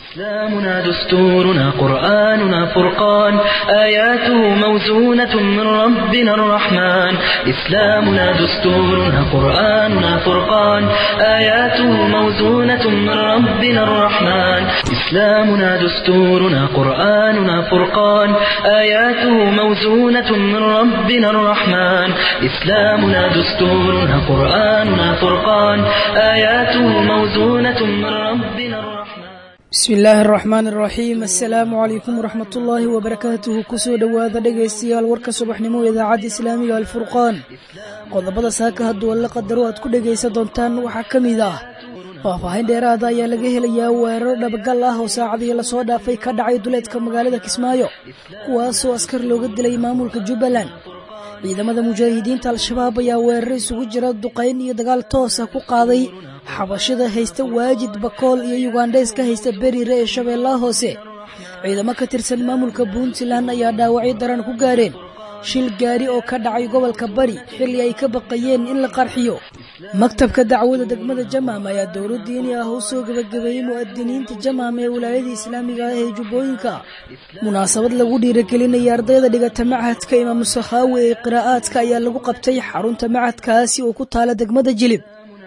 إسلامنا دستورنا قرآننا فرقان آياته موزونة من ربنا الرحمن إسلامنا دستورنا قرآننا فرقان آياته موزونة من ربنا الرحمن إسلامنا دستورنا قرآننا فرقان آياته موزونة من ربنا الرحمن إسلامنا دستورنا قرآننا فرقان آياته موزونة من ربنا الرحمن bismi illaahi araxmaan araxiim assalaamu calaykum waraxmatullaahi wabarakaatuhu kusoo dhowaada dhegaystayaal warka subaxnimo idaacadda islaamiga alfurqaan qodobada saaka hadduu alla qadaro aad ku dhegaysan doontaan waxaa ka mid ah faahfaahin dheeraada ayaa laga helayaa weeraro dhabagal ah oo saacadihii lasoo dhaafay ka dhacay duleedka magaalada kismaayo kuwaasoo askar looga dilay maamulka jubbaland ciidamada mujaahidiinta al-shabaab ayaa weeraro isugu jira duqayn iyo dagaal toosa ku qaaday xabashida haysta waajid bakool iyo yugandheyska haysta beriire ee shabeellaha hoose ciidamo ka tirsan maamulka puntland ayaa dhaawacyo daran ku gaadheen shil gaari oo ka dhacay gobolka bari xilli ay ka baqayeen in la qarxiyo maktabka dacwada degmada jamaam ayaa dowlo diini ah u soo gebagabeeyey mu'adiniinta jamaam ee wilaayada islaamiga ah ee jubbooyinka munaasabad lagu dhiiragelinaya ardayda dhigata machadka imaamu sakhaawi ee qiraa'aadka ayaa lagu qabtay xarunta machadkaasi oo ku taala degmada jilib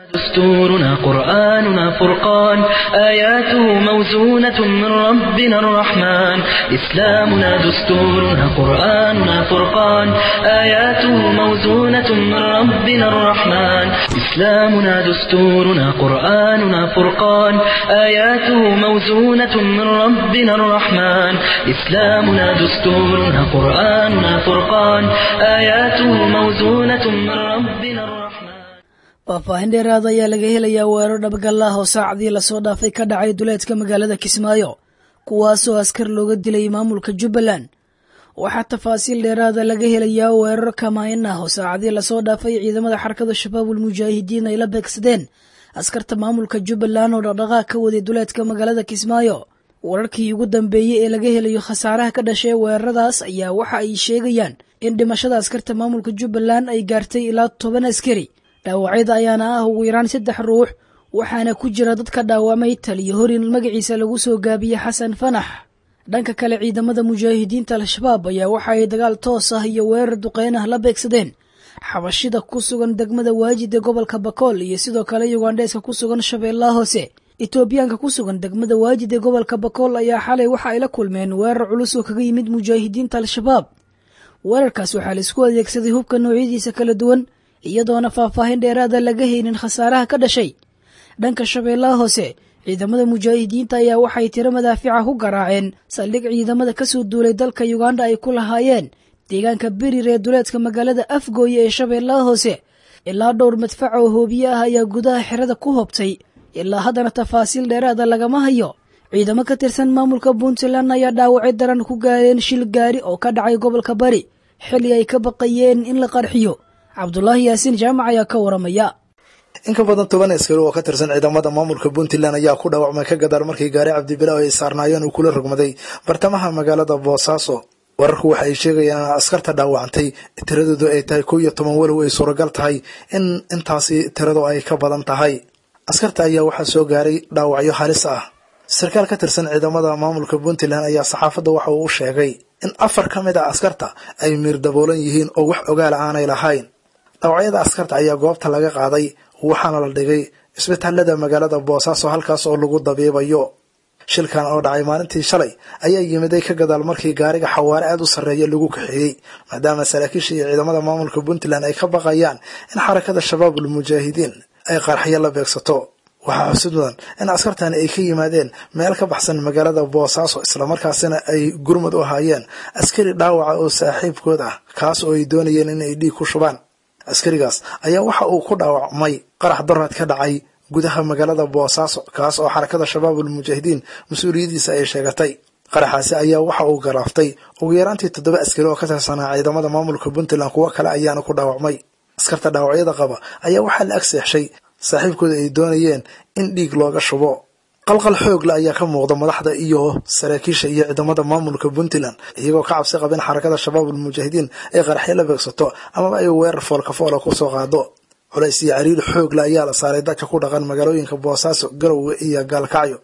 دستورنا قرآننا فرقان آياته موزونة من ربنا الرحمن إسلامنا دستورنا قرآننا فرقان آياته موزونة من ربنا الرحمن إسلامنا دستورنا قرآننا فرقان آياته موزونة من ربنا الرحمن إسلامنا دستورنا قرآننا فرقان آياته موزونة من ربنا الرحمن faahfaahin dheeraada ayaa laga helayaa weerar dhabagal ah oo saacadii lasoo dhaafay ka dhacay duleedka magaalada kismaayo kuwaasoo askar looga dilay maamulka jubbaland waxaa tafaasiil dheeraada laga helayaa weerar kamaayin ah oo saacadii lasoo dhaafay ciidamada xarakada shabaabul mujaahidiin ay la beegsadeen askarta maamulka jubbaland oo dhaqdhaqaaq ka waday duleedka magaalada kismaayo wararkii ugu dambeeyey ee laga helayo khasaaraha ka dhashay weeraradaas ayaa waxa ay sheegayaan in dhimashada askarta maamulka jubbaland ay gaartay ilaa toban askari dhaawacyada ayaana ah ugu yaraan saddex ruux waxaana ku jira dadka dhaawamay taliyo horin magaciisa lagu soo gaabiyey xasan fanax dhanka kale ciidamada mujaahidiinta al-shabaab ayaa waxa ay dagaal toos ah iyo weerar duqeyn ah la beegsadeen xabashida ku sugan degmada waajid ee gobolka bakool iyo sidoo kale yugandheeska ku sugan shabeellaha hoose etoobiyaanka ku sugan degmada waajid ee gobolka bakool ayaa xalay waxa ay la kulmeen weerar culus oo kaga yimid mujaahidiinta al-shabaab weerarkaas waxaa laisku adeegsaday hubka noocyadiisa kala duwan iyadoona faahfaahin dheeraada laga haynin khasaaraha ka dhashay dhanka shabeellaha hoose ciidamada mujaahidiinta ayaa waxay tiro madaafica ku garaaceen saldhig ciidamada kasoo duulay dalka yuganda ay ku lahaayeen deegaanka berir ee duleedka magaalada afgooye ee shabeellaha hoose ilaa dhowr madfac oo hoobiye ah ayaa gudaha xerada ku hobtay ilaa haddana tafaasiil dheeraada lagama hayo ciidamo ka tirsan maamulka puntland ayaa dhaawacyo daran ku gaareen shil gaari oo ka dhacay gobolka bari xilli ay ka baqayeen in la qarxiyo cabdulaahi yaasiin jaamac ayaa ka waramaya in ka badan toban askari oo ka tirsan ciidamada maamulka puntland ayaa ku dhaawacmay ka gadaal markii gaari cabdibilaaw ay saarnaayeen uu kula rogmaday bartamaha magaalada boosaaso wararku waxa ay sheegayaan in askarta dhaawacantay tiradoodu ay tahay kow iyo toban walow ay suuragal tahay in intaasi tiradu ay ka badan tahay askarta ayaa waxaa soo gaaray dhaawacyo halis ah sarkaal ka tirsan ciidamada maamulka puntland ayaa saxaafadda waxa uu u sheegay in afar ka mid a askarta ay miir daboolan yihiin oo wax ogaala aanay lahayn dhawacyada askarta ayaa goobta laga qaaday waxaana la dhigay isbitaalada magaalada boosaaso halkaas oo lagu dabiibayo shilkan oo dhacay maalintii shalay ayaa yimiday ka gadaal markii gaariga xawaare aada u sarreeya lagu kaxeeyey maadaama saraakiisha iyo ciidamada maamulka puntland ay ka baqayaan in xarakada shabaabul mujaahidiin ay qarxyo la beegsato waxaa xusid mudan in askartani ay ka yimaadeen meel ka baxsan magaalada boosaaso islamarkaasina ay gurmud u ahaayeen askari dhaawaca oo saaxiibkood ah kaas oo ay doonayeen in ay dhiig ku shubaan askarigaas ayaa waxa uu ku dhaawacmay qarax daraad ka dhacay gudaha magaalada boosaaso kaas oo xarakada shabaabul mujaahidiin mas-uuliyadiisa ay sheegatay qaraxaasi ayaa waxa uu garaaftay ugu yaraantii toddoba askari oo ka tirsanaa ciidamada maamulka puntland kuwo kale ayaana ku dhaawacmay askarta dhaawacyada qaba ayaa waxaa la ag seexshay saaxiibkooda ay doonayeen in dhiig looga shubo qalqal xoogle ayaa ka muuqda madaxda iyo saraakiisha iyo ciidamada maamulka puntland iyagoo ka cabsi qaba in xarakada shabaabul mujaahidiin ay qaraxyo la beegsato amaba ay weerar foolka foola kusoo qaado culays iyo cariir xoogle ayaa la saaray dadka ku dhaqan magaalooyinka boosaaso garowe iyo gaalkacyo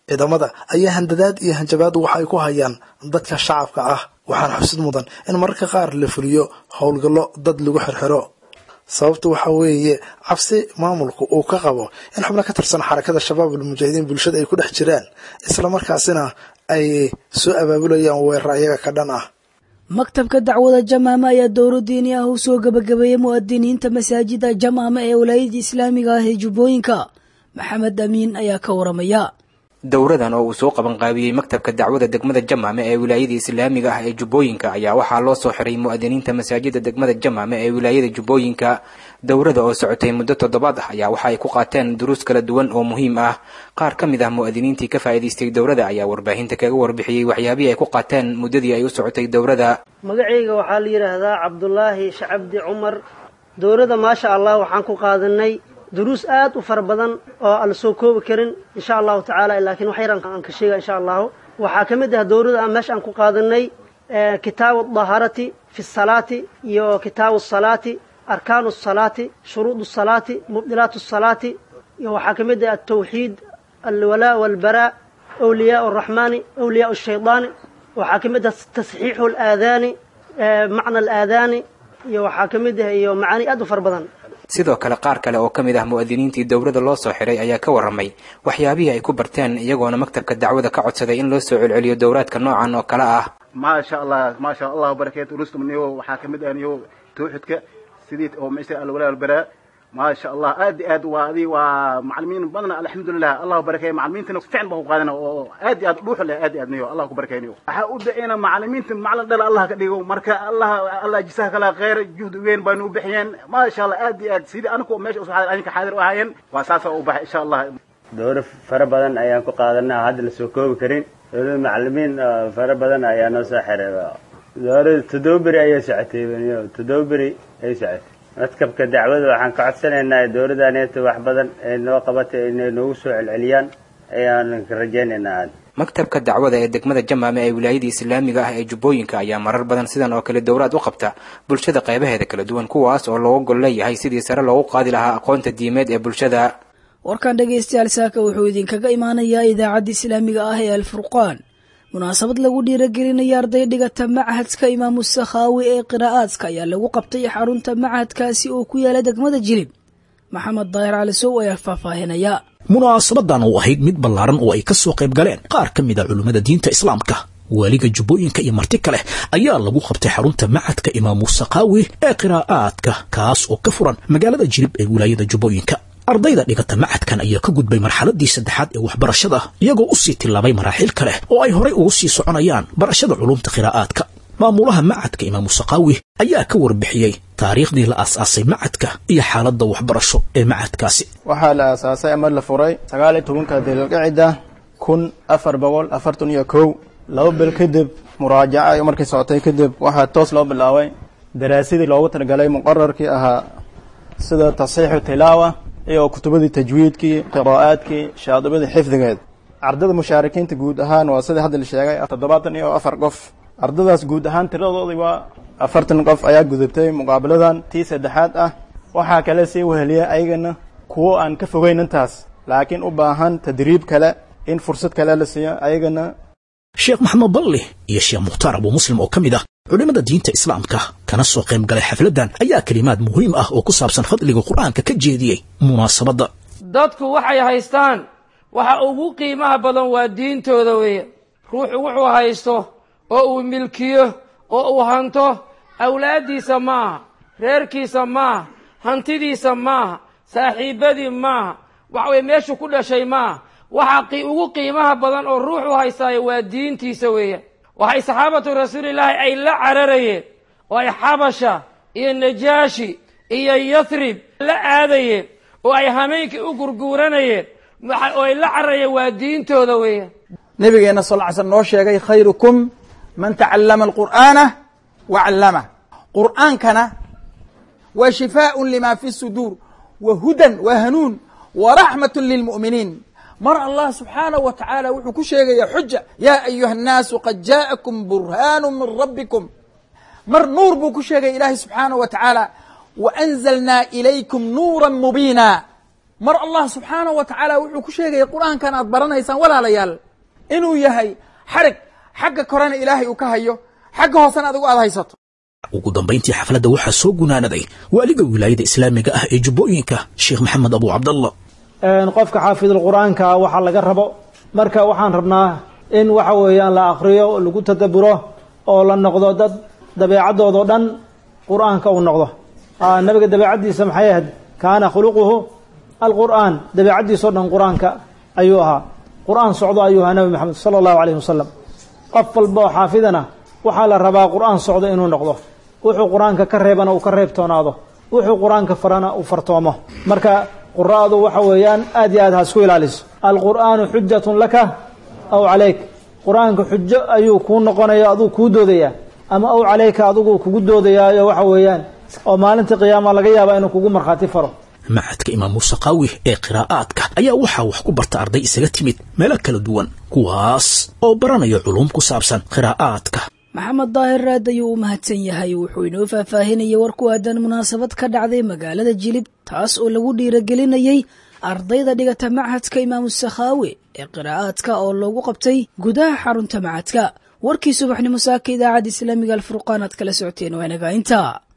ciidamada ayaa handadaad iyo hanjabaad waxa ay ku hayaan dadka shacabka ah waxaana xusid mudan in mararka qaar la fuliyo howlgallo dad lagu xirxiro sababta waxaa weeye cabsi maamulku uu ka qabo in xubno ka tirsan xarakada shabaab almujaahidiin bulshada ay ku dhex jiraan islamarkaasina ay soo abaabulayaan weerar ayaga ka dhan ah maktabka dacwada jamaame ayaa dowro diini ah u soo gebagabeeyey mu'adiniinta masaajida jamaame ee walaayada islaamiga ah ee jubbooyinka maxamed amiin ayaa ka waramaya dowradan oo uu soo qabanqaabiyey maktabka dacwada degmada jamaame ee wilaayada islaamiga ah ee jubbooyinka ayaa waxaa loo soo xiray mu'adiniinta masaajida degmada jamaame ee wilaayada jubbooyinka dowrada oo socotay muddo toddobaad ah ayaa waxa ay ku qaateen duruus kala duwan oo muhiim ah qaar ka mid ah mu'adiniintii ka faa'iidaystay dowrada ayaa warbaahinta kaga warbixiyey waxyaabihii ay ku qaateen muddadii ay u socotay dowrada magacayga waxaa la yidhaahdaa cabdulaahi shacabdi cumar dowrada maasha allah waxaan ku qaadanay duruus aad u fara badan oo aan la soo koobi karin insha allahu tacaala laakiin wax yaran aan ka sheega insha allahu waxaa ka mid ah dowrada aan meesha aan ku qaadanay kitaabu dahaarati fi salaati iyo kitaabu salaati arkaanu salaati shuruud salaati mubdilaat salaati iyo waxaa ka mid ah altawxiid alwalaa walbaraa awliyaa araxmaani awliyaa shaydaani waxaa ka mid ah tasxiixu alaadaani macna alaadaani iyo waxaa ka mid ah iyo macaani aad u fara badan sidoo kale qaar kale oo ka mid ah mu'adiniintii dowrada loo soo xiray ayaa ka warramay waxyaabihii ay ku barteen iyagoona maktabka dacwada ka codsaday in loo soo celceliyo dowraadka noocan oo kale ah maasha allah maasha allah barakeet rustum niyo waxaa ka mid ah niyo tawxidka sidii oo maysa alwalaa albaraa maasha allah aad aad waa adi waa macalimiin badan alxamdulilah allah barakeeya macalimiintana fiican baan ku qaadana oo aad aad dhuux leh aad aad niyo allah ku barakeeyo waxaa u daceyna macalimiinta macalin dhal allah ka dhigo marka allah allah jisaha kala khayr juhd weyn baanu u bixiyeen maasha allah aad iyo aad sidii anigu meesha usoo aninka xaadir u ahaayeen waa saasa u baxay insha allah dowro fara badan ayaan ku qaadanaa hadda la soo koobi karin dowlada macalimiin fara badan ayaa noo soo xiray dowlada toddoba beri ayay socotay toddoba beri ayay socotay madkabka dacwada waxaan ka codsanaynaa dowladdaneeta wax badan ay noo qabatay inay noogu soo celceliyaan ayaan rajaynaynaa maktabka dacwada ee degmada jamaame ee wilaayada islaamiga ah ee jubbooyinka ayaa marar badan sidan oo kale dowraad u qabta bulshada qaybaheeda kala duwan kuwaas oo looga gol leeyahay sidii sare loogu qaadi lahaa aqoonta diimeed ee bulshada warkan dhegaystayaal saaka wuxuu idinkaga imaanayaa idaacadda islaamiga ah ee alfurqaan munaasabad lagu dhiiragelinaya arday dhigata machadka imaamu sakhaawi ee qiraa'aadka ayaa lagu qabtay xarunta machadkaasi oo ku yaala degmada jilib maxamed daahir cali sow ayaa faahfaahinaya munaasabadan oo ahayd mid ballaaran oo ay ka soo qayb galeen qaar ka mid a culimmada diinta islaamka waaliga jubbooyinka iyo marti kale ayaa lagu qabtay xarunta machadka imaamu sakhaawi ee qiraa'aadka kaas oo ka furan magaalada jilib ee wilaayada jubbooyinka ardayda dhigata machadkan ayaa ka gudbay marxaladii saddexaad ee waxbarashada iyagoo u sii tillaabay maraaxiil kale oo ay horay ugu sii soconayaan barashada culumta qiraa'aadka maamulaha machadka imaamu sakhaawi ayaa ka warbixiyey taariikhdii la aas-aasay machadka iyo xaaladda waxbarasho ee machadkaasi waxaa la aasaasay ama la furay sagaal iyo tobanka dilqicida kun afar boqol afartan iyo kow laba bil kadib muraajaca markay socotay kadib waxaa toos loo bilaabay daraasadii loogu talagalay muqararkii ahaa sida tasxiixu tilaawa iyo kutubadii tajwiidkii qiraa'aadkii shaadibadii xifdigeed ardada mushaarikiinta guud ahaan waa sidai hadda la sheegay toddobaatan iyo afar qof ardadaas guud ahaan tiradoodii waa afartan qof ayaa gudubtay muqaabiladan tii saddexaad ah waxaa kale sii weheliya ayagana kuwo aan ka fogeyn intaas laakiin u baahan tadriib kale in fursad kale la siiyo ayagana sheekh maxamed balli iyo sheekh mukhtaar abuu muslim oo ka mid ah culimmada diinta islaamka kana soo qayb galay xafladdan ayaa kelimaad muhiim ah oo ku saabsan fadliga qur-aanka ka jeediyey munaasabadda dadku waxay haystaan waxa ugu qiimaha badan waa diintooda weeye ruuxu wuxuu haysto oo uu milkiyo oo uu hanto awlaaddiisa maaha reerkiisa maaha hantidiisa maaha saaxiibbadii maaha waxa weye meeshuu ku dhashay maaha waxa ugu qiimaha badan oo ruuxu haystaayo waa diintiisa weeye waxay saxaabatu rasuulillaahi ay la cararayeen oo ay xabasha iyo najaashi iyo yathrib la aadayeen oo ay hameenkii u gurguuranayeen oo ay la cararayeen waa diintooda weeye nabigeena sal ly slm noo sheegay khayrukum man tacallama alqur'aana wa callamah qur'aankana waa shifaaء lima fi suduur wa hudan wa hanuun wa raxmat lilmu'miniin mar allah subxaanaه wa tacaala wuxuu ku sheegaya xuja ya ayuha الnaasu qad jaءakum burhaanu min rabbikum mar nuur buu ku sheegaya ilaahay subxaanaه wa tacaala waأnzalnaa ilaykum nuura mubiina mar allah subxaanahu wa tacaala wuxuu ku sheegaya qur-aankan aad baranaysaan walaalayaal inuu yahay xarig xagga korena ilaahay uu ka hayo xagga hoosena adigu aad haysato ugu dambayntii xafladda waxaa soo gunaanaday waaliga wilaayada islaamiga ah ee jubbooyinka sheekh maxamed abu cabdallah qofka xaafidul qur-aanka waxaa laga rabo marka waxaan rabnaa in waxa weeyaan la akriyo lagu tadaburo oo la noqdo dad dabeecadoodao dhan qur-aanka uu noqdo nabiga dabeecaddiisa maxay ahayd kaana khuluquhu alqur'aan dabeecaddiisao dhan qur-aanka ayuu ahaa qur-aan socdo ayuu ahaa nabi maxamed sala allahu calayhi wasalam qof walba oo xaafidana waxaa la rabaa qur-aan socdo inuu noqdo wuxuu qur-aanka ka reebana uu ka reebtoonaado wuxuu qur-aanka farana uu fartoomo marka qura'adu waxa weeyaan aad iyo aad ha isku ilaaliso alqur'aanu xujatun laka aw calayk qur-aanka xujo ayuu kuu noqonaya aduu kuu doodayaa ama aw calayka adigu kugu doodayaayo waxa weeyaan oo maalinta qiyaama laga yaabaa inuu kugu markhaati faro macadka imaam muuse qaawi ee qiraa'aadka ayaa waxaa wax ku barta arday isaga timid meelo kala duwan kuwaas oo baranaya culuum ku saabsan qiraa'aadka maxamed daahir raad ayuu u mahadsan yahay wuxuu inoo faahfaahinayay war ku aadan munaasabad ka dhacday magaalada jilib taas oo lagu dhiiragelinayey ardayda dhigata machadka imaamu sakhaawe ee qiraa'aadka oo loogu qabtay gudaha xarunta machadka warkii subaxnimo saaka idaacadda islaamiga alfurqaan aad kala socoteen waa inaga intaa